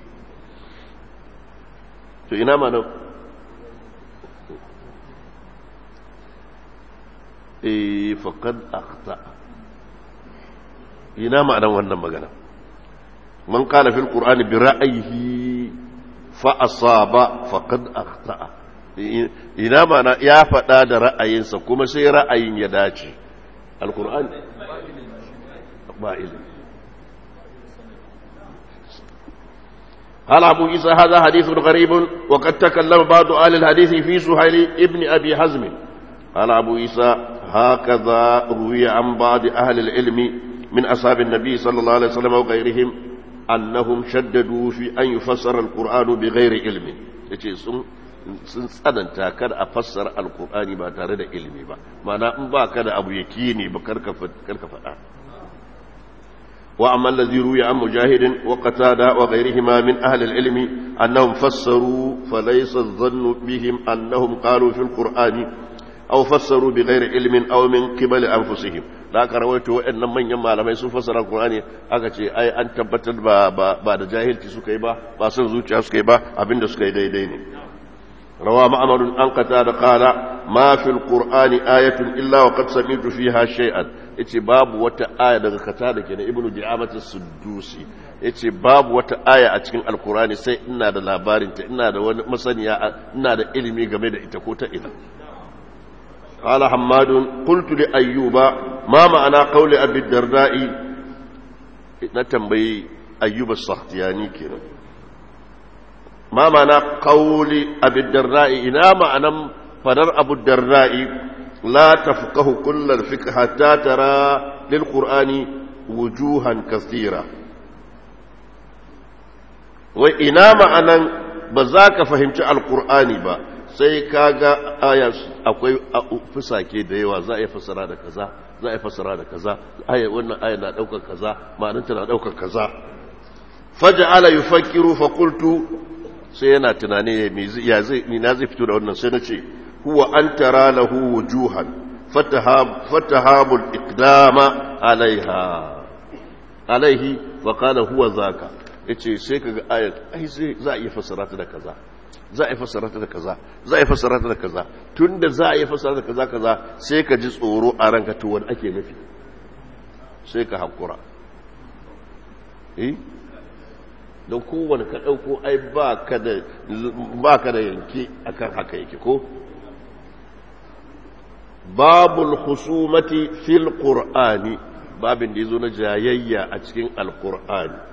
فإنا ما نو إيه فقد أخطأ إنا ما أنا وأنا مغنى من قال في القرآن برأيه fa asaba faqad akhta'a ina mana ya faɗa da ra'ayinsa kuma sai ra'ayin ya dace alkur'an ba ilimi قال أبو عيسى هذا حديث غريب وقد تكلم بعض أهل الحديث في سهيل ابن أبي حزم قال أبو عيسى هكذا روي عن بعض أهل العلم من أصحاب النبي صلى الله عليه وسلم وغيرهم أنهم شددوا في أن يفسر القرآن بغير علم sun tsananta kada a fassara alkur'ani ba tare da ilimi ba mana in ba ka da abu yakini ba karka faɗa wa amma allazi ruya an mujahidin wa qatada wa ghayrihima min ahli al-ilm annahum fassaru fa laysa dhannu bihim annahum qalu fi al-qur'ani aw fassaru bi ghayri ilmin aw min qibali anfusihim da aka rawaito waɗannan manyan malamai sun fassara alkur'ani aka ce ai an tabbatar ba ba da jahilci suka yi ba ba son zuciya suka yi ba abinda suka yi daidai ne روى معمر أن قتاد قال ما في القرآن آية إلا وقد سمعت فيها شيئا yace babu wata aya daga katada kenan ibnu di'amat as-suddusi yace babu wata aya a cikin alkurani sai ina da labarin ta ina da wani masaniya ina da ilimi game da ita ko ta ina qala hammad qultu li ayyuba ma ma'ana qawli abi darda'i na tambayi ayyuba as-sakhtiyani kenan ما معنى قول أبي الدراء إنا معنى فدر أبو الدراء لا تفقه كل الفقه حتى ترى للقرآن وجوها كثيرة وإنا معنى بذاك فهمت القرآن با sai kaga aya akwai fusake da yawa za a yi fasara da kaza za a yi fasara da kaza aya wannan aya na daukar kaza ma'ananta na daukar kaza faja'ala yufakkiru fa qultu sai yana tunani ya zai na zai fito da wannan sai na ce huwa an tara lahu wujuhan fatahabul iqdama alaiha alaihi wa qala huwa zaka yace sai kaga ayat ai sai za a iya fassara ta da kaza za a yi fassara ta da kaza za a yi fassara ta da kaza tunda za a yi fassara ta kaza kaza sai ka ji tsoro a ranka to wani ake nufi sai ka hakura eh don kowane ka ɗauko ai ba ka da yanki akan haka yake ko babul husumati fil qur'ani babin da ya zo na jayayya a cikin alqur'ani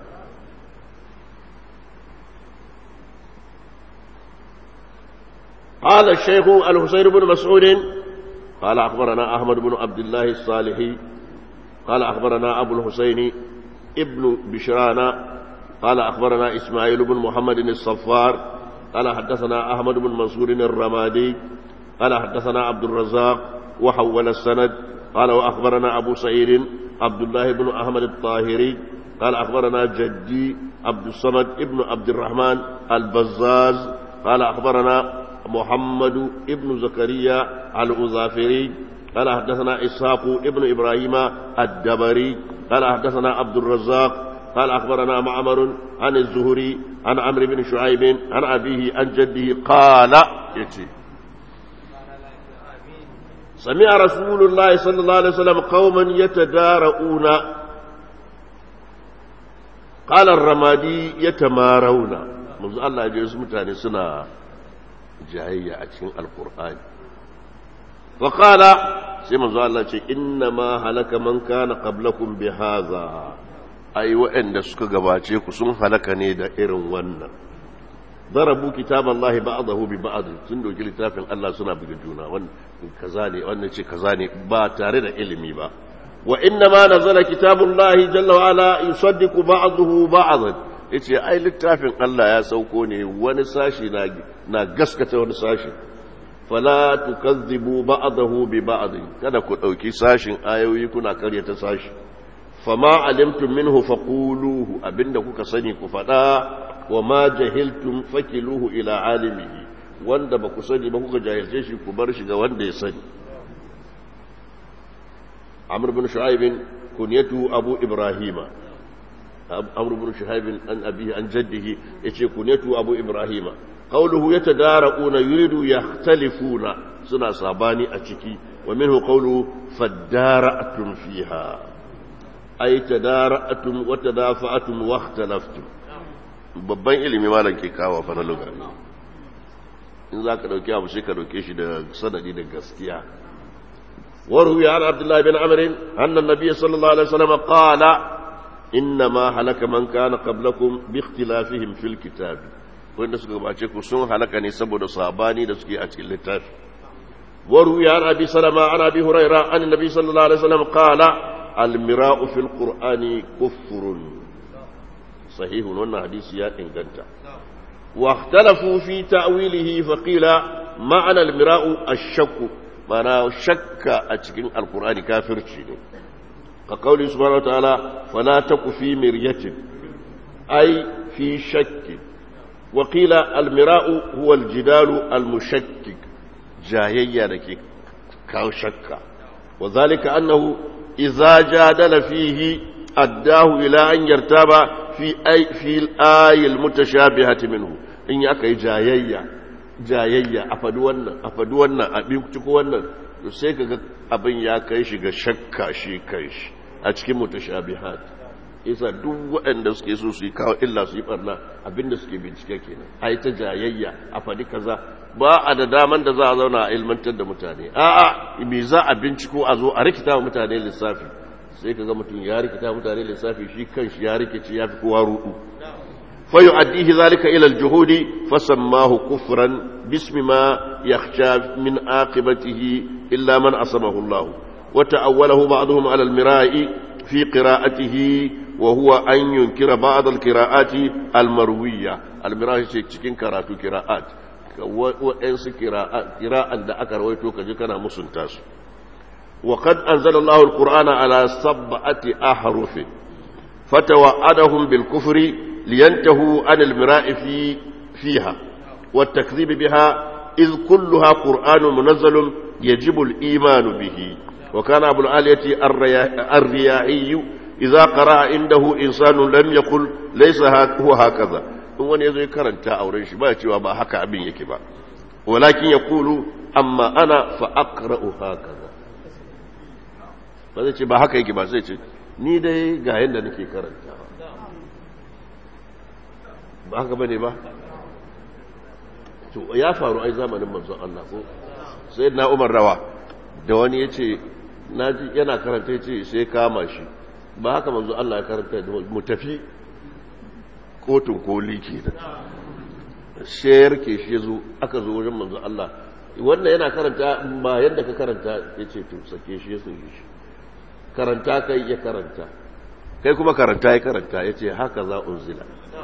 قال الشيخ الحسين بن مسعود قال أخبرنا أحمد بن عبد الله الصالحي قال أخبرنا أبو الحسين ابن بشرانا قال أخبرنا إسماعيل بن محمد الصفار قال حدثنا أحمد بن منصور الرمادي قال حدثنا عبد الرزاق وحول السند قال وأخبرنا أبو سعيد عبد الله بن أحمد الطاهري قال أخبرنا جدي عبد الصمد ابن عبد الرحمن البزاز قال أخبرنا محمد ابن زكريا الأظافري قال حدثنا إسحاق ابن إبراهيم الدبري قال حدثنا عبد الرزاق قال أخبرنا معمر عن الزهري عن عمرو بن شعيب عن أبيه عن جده قال يتي سمع رسول الله صلى الله عليه وسلم قوما يتدارؤون قال الرمادي يتمارون منذ الله يجلس متاني سنة جاهية أتشين القرآن فقال سيما الله إنما هلك من كان قبلكم بهذا ai waɗanda suka gabace ku sun halaka ne da irin wannan darabu kitaballahi ba'dahu bi ba'd sun doki littafin Allah suna buga juna wannan kaza ne wannan ce kaza ne ba tare da ilimi ba wa inna ma nazala kitabullahi jalla wa ala yusaddiqu ba'dahu ba'dan yace ai littafin Allah ya sauko ne wani sashi na na gaskata wani sashi fala tukazzibu ba'dahu bi ba'd kada ku dauki sashin ayoyi kuna karyata sashi fama alimtum minhu faquluhu abinda kuka sani ku fada wa ma jahiltum fakiluhu ila alimihi wanda ba ku sani ba kuka jahilce shi ku bar shi ga wanda ya sani amr bin shu'aib kunyatu abu ibrahima amr bin shu'aib an abihi an jaddihi yace kunyatu abu ibrahima qawluhu yatadara'una yuridu yakhtalifuna suna sabani a ciki wa minhu qawluhu fadara'tum fiha ay tadara'tum wa tadafa'tum wa ikhtalaftum babban ilimi malam ke kawo fa na luga in za ka ɗauki abu sai ka ɗauke shi da sanadi da gaskiya وروي عن عبد الله بن عمرو أن النبي صلى الله عليه وسلم قال إنما هلك من كان قبلكم باختلافهم في الكتاب وإن سكوا باتشكوا سن هلكني سبب صاباني دسكي أتي اللتاف وروي عن أبي سلمة عن أبي هريرة عن النبي صلى الله عليه وسلم قال المراء في القرآن كفر صحيح وأن حديث يا إنجنتا واختلفوا في تأويله فقيل معنى المراء الشك mana shakka a cikin alkur'ani kafirci ne ka kauli subhanahu wataala fala taku fi miryatin ai fi shakki wa qila almira'u huwa aljidalu almushakkik jayayya da ke kawo shakka wa zalika annahu idza jadala fihi addahu ila an yartaba fi ay fi al-ayil mutashabihati minhu in ya kai jayayya jayayya a faɗi wannan a faɗi wannan a binciko wannan to sai ka ga abin ya kai shi ga shakka shi kai shi a cikin mutashabihat isa duk waɗanda suke so su yi kawo illa su yi barna abinda suke bincike kenan a yi ta jayayya a faɗi kaza ba a da daman da za a zauna a ilmantar da mutane a'a me za a binciko a zo a rikita wa mutane lissafi sai ka ga mutum ya rikita mutane lissafi shi kanshi ya rikici ya fi kowa rudu فيؤديه ذلك إلى الجهود فسماه كفرا باسم ما يخشى من عاقبته إلا من عصمه الله وتأوله بعضهم على المراء في قراءته وهو أن ينكر بعض القراءات المروية المراء cikin karatu قراءات وأنس قراءات قراءة da aka rawaito kaje kana musunta su وقد أنزل الله القرآن على سبعة أحرف فتوعدهم بالكفر لينتهوا عن المراء في فيها والتكذيب بها إذ كلها قرآن منزل يجب الإيمان به وكان أبو العالية الرياعي إذا قرأ عنده إنسان لم يقل ليس هو هكذا wani ya zo ya karanta a wurin shi ba cewa ba haka abin yake ba walakin ya kulu amma ana fa'akra'u haka ba zai ce ba haka yake ba zai ce ni dai ga yadda nake karanta ba haka bane ba to ya faru ai zamanin manzon Allah ko sai na Umar rawa da wani yace naji yana karanta yace sai kama shi ba haka manzon Allah ya karanta mu tafi kotun koli kenan shayar ke shi yazo aka zo wajen manzon Allah wannan yana karanta ba yadda ka karanta yace to sake shi ya sake shi karanta kai ya karanta kai kuma karanta ya karanta yace haka za unzila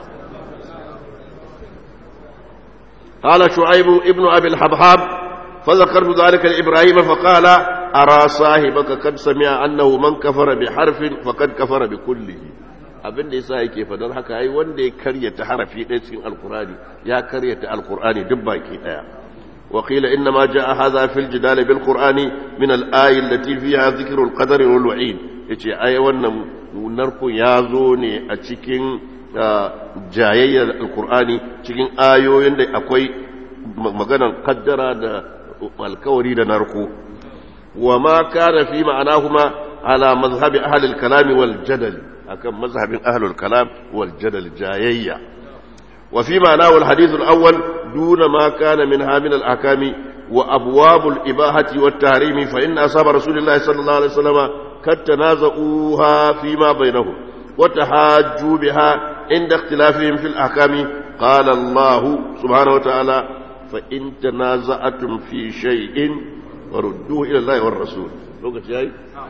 قال شعيب ابن أبي الحبحاب فذكرت ذلك لإبراهيم فقال أرى صاحبك قد سمع أنه من كفر بحرف فقد كفر بكله abin da yasa yake fadar haka ai wanda ya karyata harafi ɗaya cikin alkurani ya karyata alkurani duk baki ɗaya wa qila inna ma jaa hadha fil jidal bil qur'ani min al ayi allati fiha dhikru al qadar wal wa'id yace ai wannan narkun ya zo ne a cikin jayayyar alkur'ani cikin ayoyin da akwai maganan kaddara da alkawari da narko wa ma kana fi ma'anahuma ala mazhabi ahli al-kalam wal jadal akan mazhabin ahli al-kalam wal jadal jayayya wa fi ma'anahu al-hadith al-awwal duna ma kana minha min al-ahkam wa abwab al-ibahati wat tahrim fa inna ashab rasulillahi sallallahu alaihi wasallam kad tanaza'uha fi ma bainahum wa tahajju biha عند اختلافهم في الأحكام قال الله سبحانه وتعالى فإن تنازعتم في شيء وردوه إلى الله والرسول لوكت جاي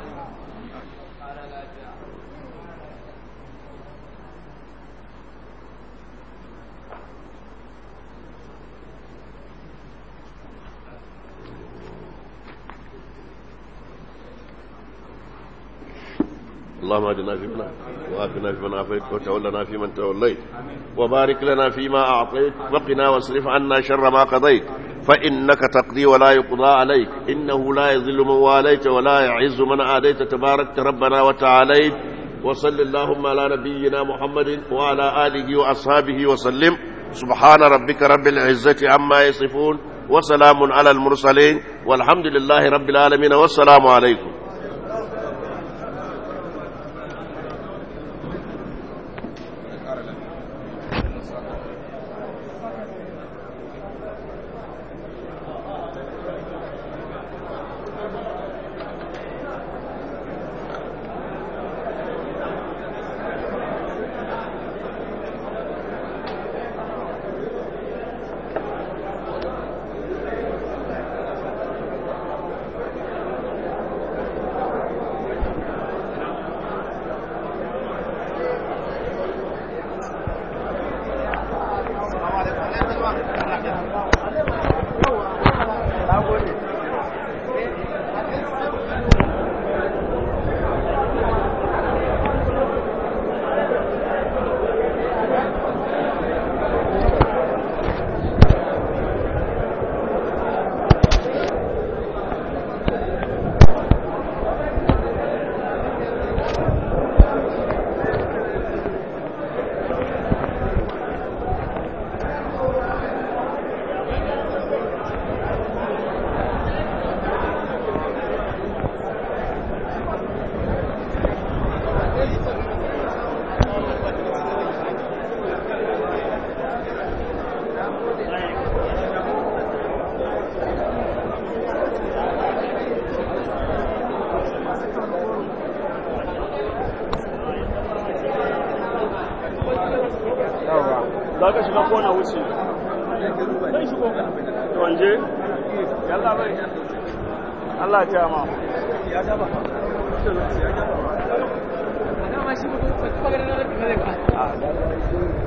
اللهم اهدنا فيمن وآتنا فيمن عافيت وتولنا فيمن توليت وبارك لنا فيما أعطيت وقنا واصرف عنا شر ما قضيت فإنك تقضي ولا يقضى عليك إنه لا يذل من واليت ولا يعز من عاديت تباركت ربنا وتعاليت وصل اللهم على نبينا محمد وعلى آله وأصحابه وسلم سبحان ربك رب العزة عما يصفون وسلام على المرسلين والحمد لله رب العالمين والسلام عليكم za ka shiga kona wuce zai shigo wanje yalla bai Allah ta ma ya gaba ya gaba